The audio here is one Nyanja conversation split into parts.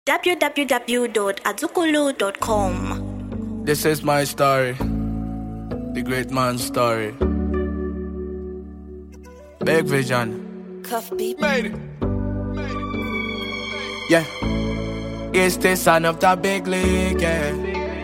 www.azukulu.com. This is my story, the great man's story. Big vision, Cuff beat. made it. Yeah, it's the son of the big league. Yeah.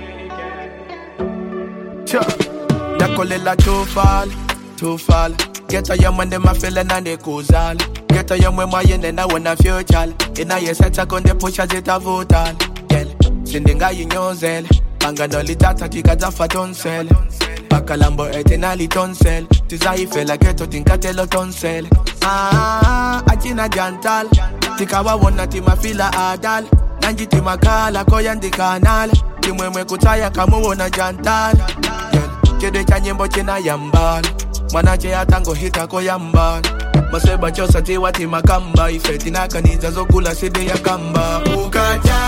Sure. Nakolela tufal, tufal. Get a young man, them a feeling and they kuzal. Get a young man, my yen and I want a future. In a yes, I con the push as it a votal. Girl, sindinga yinyozel. Panga no litata tikaza fa tonsel. Bakalambo etenali tonsel. Tizaifela geto tinkatelo tonsel. Ah, achina jantal. Tikawa wona timafila adal. Nanji timakala koyandi kanal. Timwemwe kutaya kamuwona jantal. Girl, chede cha nyimbo china yambal. Mwanache atango hita ko yambal. Maseba chosa tiwa timakamba. Ifeti nakaniza zokula side ya kamba. Ukaja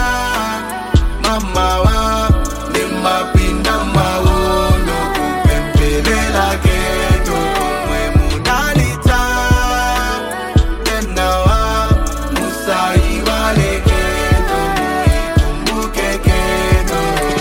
mama wa ni mapinda mawondo kupempelela keto komwe munalita tena wa musai wale keto muikumbuke keto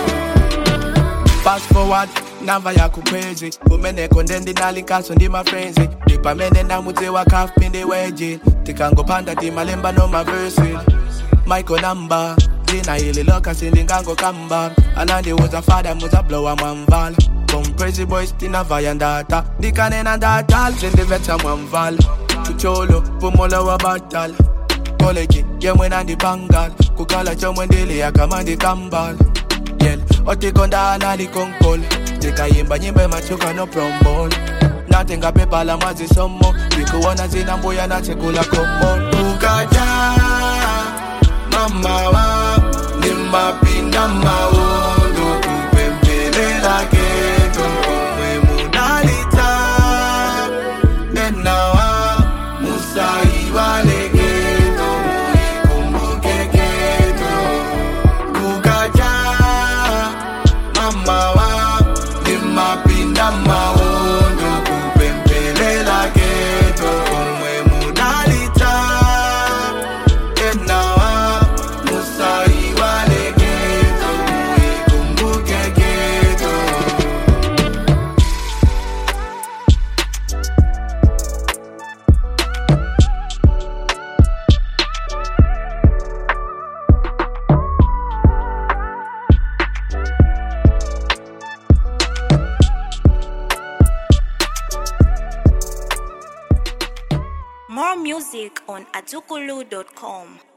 Fast forward, nava ya kukwezi kumene kondendi nalinkaso ndi mafrenzi ndipamene ndamudze wakafpinde weji tikangopanda timalemba no maversi michael namba dzina ili loka sindingango kamba anandiuza fada muzablowa mwamvala komprezi boys tinavaya ndata ndikanena ndatal sindiveta mwamvala chucholo pumola wa batal koleji yemwe nandipangal kukala chomwe ndili yakama ndikambala yel otikonda nalikonkol tikayimba nyimbe machuka no prombol natenga pepa la mazisomo vikuona zina mbuya nachekula komol ukaja mama wa ni mapinda mawondo kupempelela keto komwe munalita enawa musai wale keto muikumbuke keto kukaja mama wa ni mapinda mawondo kupempelela keto komwe munalita enawa musai wale keto muikumbuke keto More music on azukulu.com.